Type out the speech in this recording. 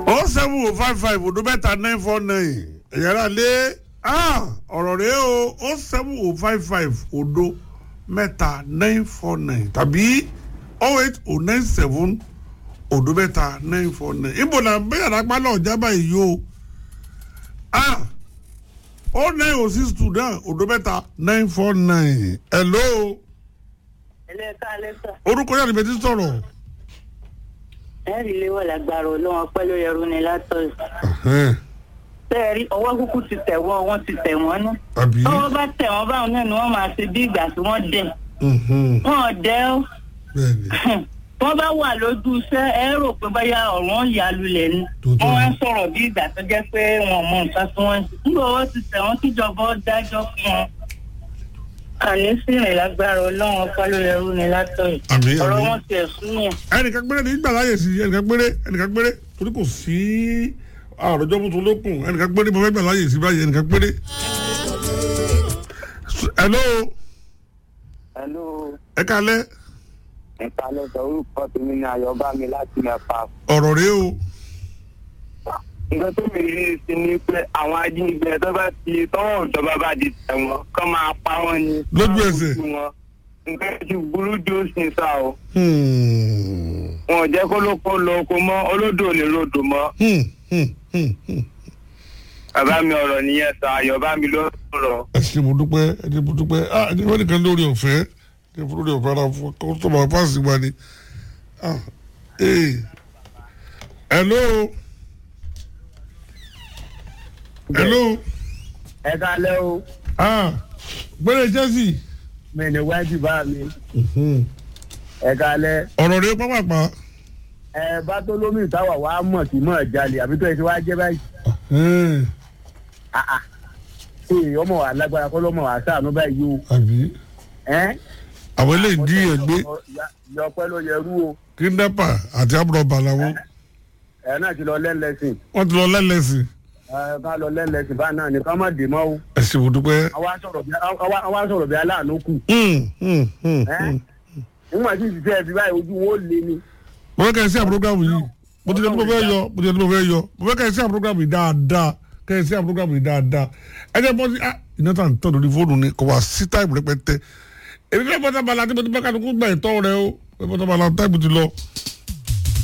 oh seven oh five five odo mẹ́ta nine four nine ẹ̀yàrá lé ọ̀rọ̀ rẹ̀ o oh seven oh five five odo mẹ́ta nine four nine tàbí oh eight oh nine seven odo mẹ́ta nine four nine ibo la bẹ́ẹ̀ lápá náà jábà yìí o oh nine oh six two náà odo mẹ́ta nine four nine hello ẹlẹ́ka alẹ́sà orúkọ yàrá ìbẹ̀tí sọ̀rọ̀. ẹ̀rí léwọ̀ lágbára olóhùn ọpẹ́ ló yẹrù ní látọ̀ọ̀sì. Ẹ̀hẹ́n, bẹ́ẹ̀rí ọwọ́ kúkú ti tẹ̀ wọ́n wọ́n ti tẹ̀ wọ́n ná. àbí. tọ́wọ́ bá tẹ̀ wọ́n báwọn náà ni wọ́n máa ṣe bí ìgbà tí wọ́n dẹ̀. Mhm, wọ́n ò dẹ́ ó. bẹ́ẹ̀ni wọ́n bá wà lójú iṣẹ́ ẹ rò pé báyà ọ̀run ya lulẹ̀ ni. Tòótọ́ wọ́n wá ń ni. sọ̀rọ̀ bí ìgbà tó jẹ́ pé wọn mọ nǹkan tí wọ́n ń ṣe. nígbà owó ti tẹ̀ wọ́n kíjọba ó dájọ́ fún wọn. àní sí ìrìn lágbára ọlọ́run ọpẹ́ ló yẹrù ní látọ̀ọ̀sì. àbí ọ̀rọ̀ àbí. wọn ti ẹ̀sùn yẹn. ẹnìkan péré ní gbà láyè sí ẹnìkan péré ẹnìkan péré torí kò sí àròjọ mú tó lókun ẹnìkan péré mo fẹ́ gbà láyè sí báyìí ẹnìkan péré. hello Hello, ẹ kalẹ́ ìkàlẹ̀ sọ orúkọ tèmi ní Ayọ̀bá mi láti mẹ́fà. ọ̀rọ̀ rẹ o Nǹkan tó mi rí sí ni pé àwọn ajínigbé tó bá ti tọ́wọ́ ìjọba bá di tẹ̀wọ̀n kọ́ máa pa wọ́n ni. Lójú ẹsẹ̀. Kọ́ máa kú wọn. Nǹkan ti burú jù sí sá o. Hmm, Wọn ò jẹ́ kó ló kó lọ oko mọ́, olódò ò lè rodò mọ́. hmm, hmm, hmm, hmm. Bàbá mi ọ̀rọ̀ nìyẹn sọ, Ayọ̀bá mi ló sọ̀rọ̀. ẹ ṣe mo dúpẹ́ ẹ ṣe mo dúpẹ́ ah ẹ ṣe wọ́n nìkan lórí ọ̀fẹ́ ẹ ṣe fún lórí ọ̀fẹ́ ara fún kó tó máa fásitì wa ni ah ee hello hello Ẹ kálẹ́ o, ah gbẹ́rẹ́ Chelsea mi ní wájú bá mi. Mhm. Ẹ kálẹ́. ọ̀rọ̀ rẹ pápápá Ẹ bá tó lómi ìtawà wá mọ̀ sí mọ̀ jalè àbí tó ẹ ti wá jẹ́ báyìí. Ẹ̀hẹ́n, Ee, ọmọ wa lágbára kọ́ lọ́mọ wa sáànú báyìí o. àbí Ẹ́ àwọn eléyìí dí ẹgbẹ́ yọpẹ́ ló yẹ rú o. kidnapper àti amúrọ̀bà làwọn ẹ náà ti lọ lẹ́lẹ́sìn wọ́n ti lọ lẹ́lẹ́sìn ẹ ká lọ lẹ́lẹ́sìn bá náà ní ká má dè mọ́ o. ẹ ṣe mo dúpẹ́ àwa sọ̀rọ̀ bí àwa- àwa sọ̀rọ̀ bí aláàánú kù. Hmm, hmm, hmm, ẹ hmm. nígbà tí ìṣiṣẹ́ ẹ fi báyìí ojú wo lé ni. mo fẹ́ kẹ́ ẹ sí àpúrógámù yìí mo ti jẹ́ tí mo fẹ́ yọ mo ti jẹ́ tí mo fẹ́ yọ mo fẹ́ kẹ́ ẹ sí àpúrógámù yìí dáadáa kẹ́ ẹ sí àpúrógámù yìí dáadáa ẹ jẹ́ bọ́ sí ah iná tà ń tọ́ lórí fóònù ni kò wá sí táìpù rẹpẹtẹ èmi fẹ́ bọ́tà bala tí mo ti bá kálukú gbà ìtọ́ rẹ o fẹ́ bọ́tà bala táìpù ti lọ